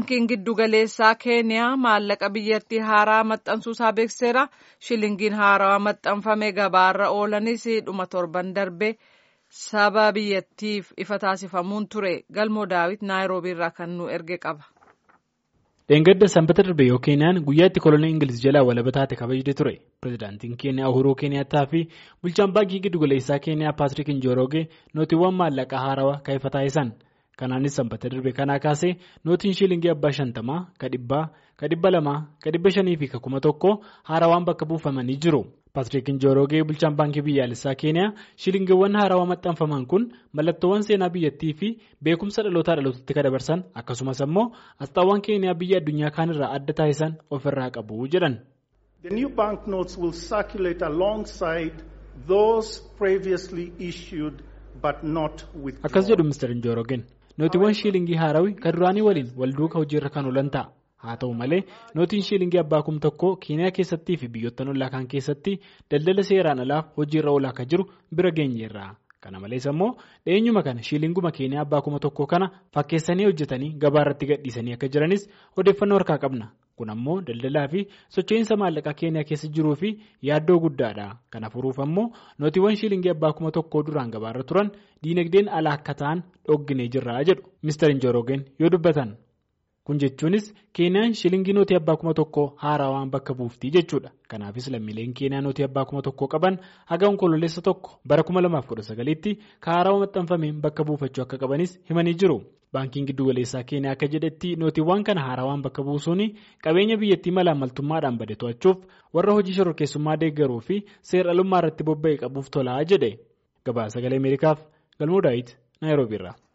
baankiin giddugaleessaa keeniyaa maallaqa biyyattii haaraa maxxansuusaa beekseera shilingiin haarawaa maxxanfame gabaarra oolanis dhuma torban darbe saba biyyattiif ifa taasifamuun ture galmoo daawit naayiroobii irraa kan nu erge qaba. Dheengadda sanbata darbe yoo keeniyaan guyyaatti kolonii Ingiliz jalaa walaba taate kabajde ture. Pireezidaantiin Keeniyaa Uhuruu Keeniyaattaa fi bulchaan baankii giddugaleessaa Keeniyaa Paatrik Njoroge nootiiwwan maallaqaa haarawaa kan ifa taasisan. Kanaanis sanbata darbe kanaa kaasee nootiin shiilingii abbaa shantamaa, ka dhibbaa, ka dhibba lamaa, ka dhibba shanii fi ka kuma tokko haarawaan bakka buufamanii jiru. Paatrik Njoroge bulchaan baankii biyyaalessaa Keeniyaa shiilingiiwwan haarawaa maxxanfaman kun mallattoowwan seenaa biyyattii fi beekumsa dhalootaa dhalootatti kan dabarsan akkasumas ammoo asxaawwan Keeniyaa biyya addunyaa kaanirraa adda taasisan ofirraa qabu jedhan. The new banknotes will circulate alongside those previously issued but not withdrawn. Akkas jedhu Mr. Njorogen nootiiwwan shiilingii haarawii kan duraanii waliin wal duukaa hojiirra kan oolan ta'a. Haa ta'u malee nootiin shiilingii abbaa kum tokkoo Keeniyaa keessattii fi biyyoottan ollaa kaan keessatti daldala seeraan alaaf hojiirra oolaa akka jiru bira geenyeerra. Kana malees ammoo dhiyeenyuma kana shiilinguma Keeniyaa abbaa kuma tokkoo kana fakkeessanii hojjetanii gabaa irratti gadhiisanii akka jiranis odeeffannoo harkaa qabna. Kun ammoo daldalaa fi socho'iinsa maallaqaa Keeniyaa keessa jiruu fi yaaddoo guddaadha. Kana furuuf ammoo nootiiwwan shiilingii abbaa kuma tokkoo duraan gabaarra turan diinagdeen alaa akka ta'an dhogginee jirra jedhu Mr. Njorogen yoo dubbatan. Kun jechuunis Keeniyaan shilingii nootii abbaa kuma tokkoo haarawaan bakka buuftii jechuudha. Kanaafis lammiileen Keeniyaa nootii abbaa kuma tokkoo qaban haga onkololeessa tokko bara kuma lamaaf kudha sagaliitti ka haarawaa maxxanfameen bakka buufachuu akka qabanis himanii jiru. Baankiin giddugaleessaa Keeniyaa akka jedhetti nootiiwwan kana haarawaan bakka buusuun qabeenya biyyattii malaamaltummaadhaan bade to'achuuf warra hojii shororkeessummaa deeggaruu fi seer-dhalummaa irratti bobba'e qabuuf tolaa jedhe. Gabaasa sagalee Ameerikaaf Galmoo Daawit Naayiroobiirraa.